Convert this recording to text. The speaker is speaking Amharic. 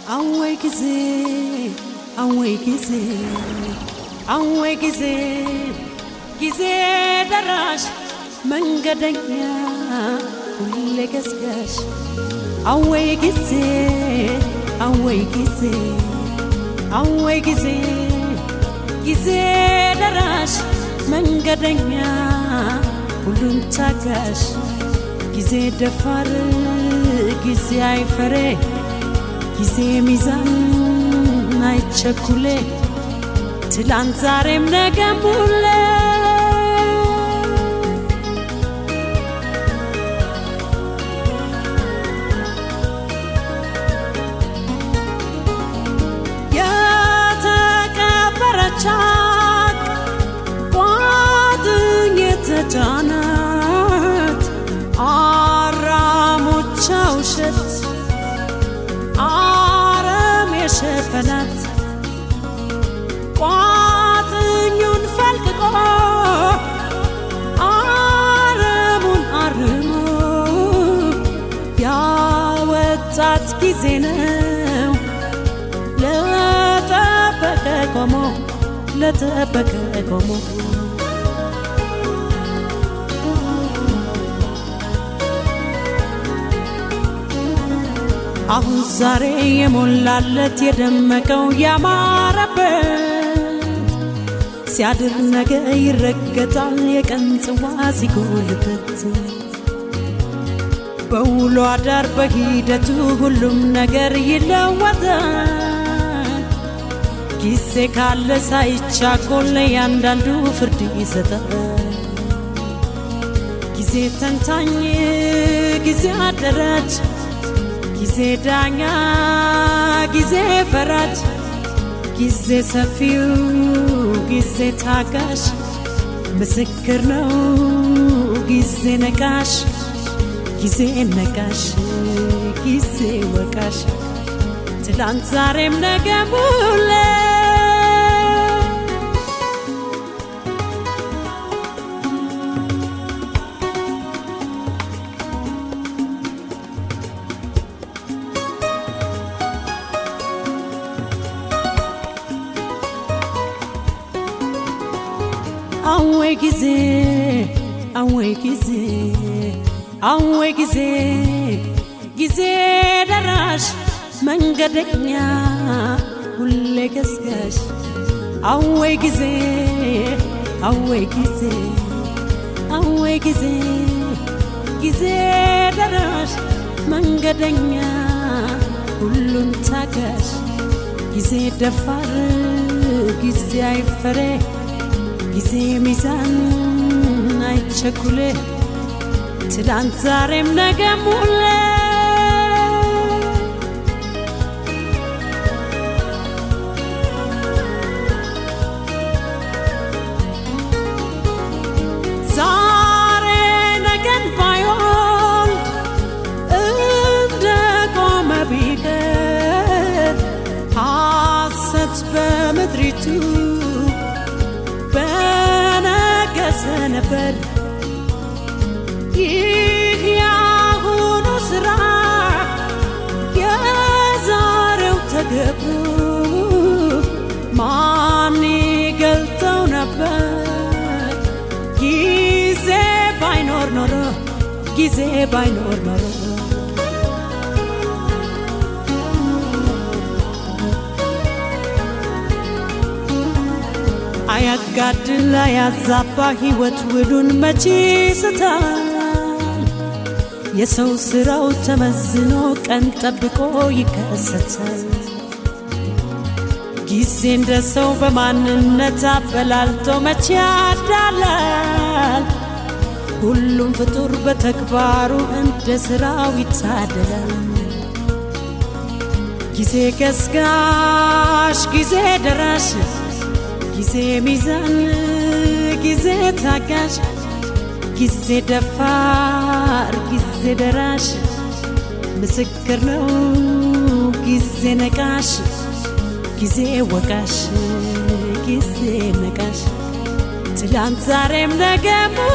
አወይ ጊዜ አወይ ጊዜ አወይ ጊዜ ጊዜ ደራሽ መንገደኛ ሁሌ ገስጋሽ አወይ ጊዜ አወይ ጊዜ አወይ ጊዜ ጊዜ ደራሽ መንገደኛ ሁሉን ታጋሽ ጊዜ ደፋር ጊዜ አይፈሬ ጊዜ ሚዛን አይቸኩሌ ትላንት ዛሬም ነገም ሁሌ የተቀበረቻት ቋጥኝ የተጫናት አራሞቻ ውሸት አረም የሸፈናት ቋጥኙን ፈልቅቆ አረሙን አርሞ ያወጣት ጊዜ ነው ለጠበቀ ቆሞ ለጠበቀ ቆሞ አሁን ዛሬ የሞላለት የደመቀው ያማረበት ሲያድር ነገ ይረገጣል የቀን ጽዋ ሲጎልበት በውሎ አዳር በሂደቱ ሁሉም ነገር ይለወጣል። ጊዜ ካለ ሳይቻኮል ያንዳንዱ ፍርድ ይሰጣል። ጊዜ ተንታኝ፣ ጊዜ አደራጅ፣ ጊዜ ዳኛ፣ ጊዜ ፈራጅ፣ ጊዜ ሰፊው፣ ጊዜ ታጋሽ፣ ምስክር ነው ጊዜ ነቃሽ ጊዜ ነቃሽ ጊዜ ወቃሽ ትላንት ዛሬም ነገም ሁሌ አወይ ጊዜ አወይ ጊዜ አወይ ጊዜ ጊዜ ደራሽ መንገደኛ ሁሌ ገስጋሽ አወይ ጊዜ አወይ ጊዜ አወይ ጊዜ ጊዜ ደራሽ መንገደኛ ሁሉን ታጋሽ ጊዜ ደፋር ጊዜ አይፈሬ ጊዜ ሚዛን አይቸኩሌ ትላንት ዛሬም ነገም ሁሌ ዛሬ ነገን ባይወልድ እንደ ቆመ ቢቀር ሐሰት በምድሪቱ በነገሰ ነበር። ይህ ያሁኑ ስራ የዛሬው ተገብሮ ማን ይገልጠው ነበር? ጊዜ ባይኖር ኖሮ ጊዜ ባይኖር ኖሮ አያጋድል አያዛባ ሕይወት ውሉን መቼ ስታል የሰው ስራው ተመዝኖ ቀን ጠብቆ ይከሰታል። ጊዜ እንደ ሰው በማንነት አበላልቶ መቼ ያዳላል። ሁሉም ፍጡር በተግባሩ እንደ ስራው ይታደላል። ጊዜ ገስጋሽ፣ ጊዜ ደራሽ፣ ጊዜ ሚዛን፣ ጊዜ ታጋሽ፣ ጊዜ ደፋር፣ ጊዜ ደራሽ፣ ምስክር ነው ጊዜ ነቃሽ፣ ጊዜ ወቃሽ፣ ጊዜ ነቃሽ፣ ትላንት ዛሬም ነገም